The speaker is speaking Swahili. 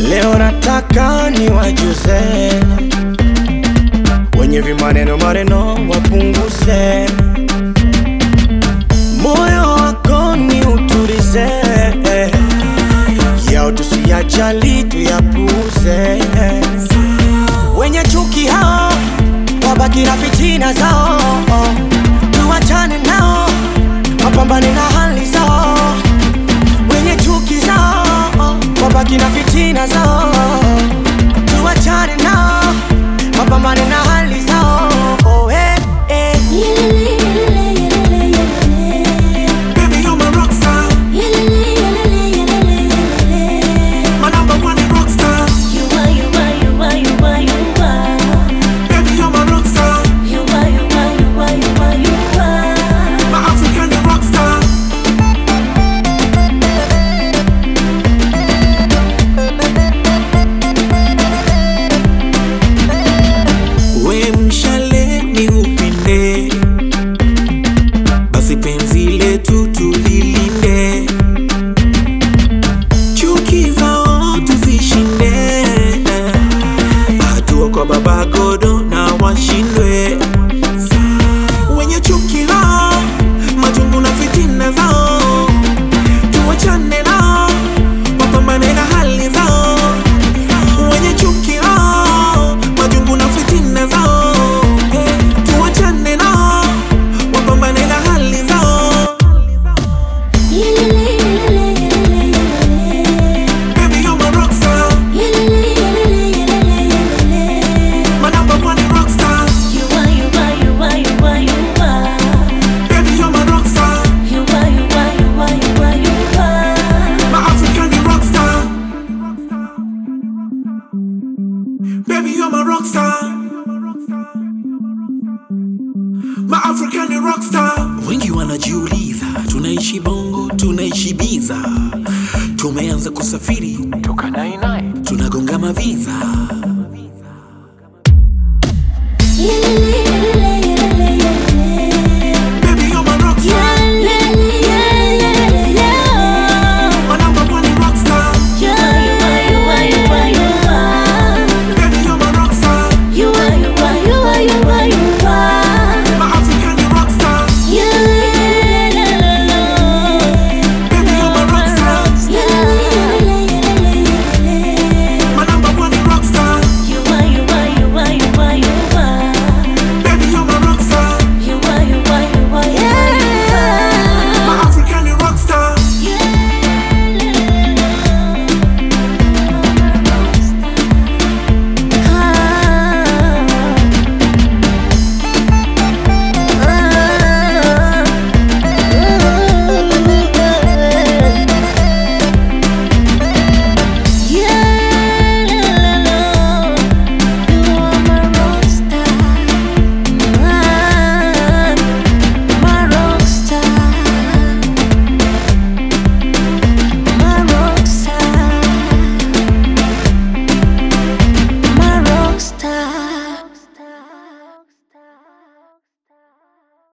Leo nataka niwajuze wenye vimaneno maneno wapunguze, moyo wako ni uturize, yao tusiyajali tuyapuze. Wenye chuki hao wabaki na fitina zao, tuwachane nao wapambane na hali zao. Wenye chuki zao wabaki na fitina zao, tuwachane nao wapambane na hali zao. Oh, eh, eh. Baby, you're my rock star. My number one rock star. Baby, you're my rock star. My African rock star. We mshale ni upinde, basi penzi letu tulilinde, chuki zao tuzishinde, hatua kwa baba godo na washindwe wenye chuki lao, majungu na fitina zao, tuwachane nao, wapambane na hali zao wenye chuki hao, majungu na fitina zao, eh, tuwachane nao, wapambane na hali zao. Baby, you're my rock star, my number one rock star. Baby, you're my rock star, my African rock star. Baby, you're my rock star. My African rock star. Wengi wanajiuliza tunaishi bongo, tunaishi biza, tumeanza kusafiri toka 99 tunagonga maviza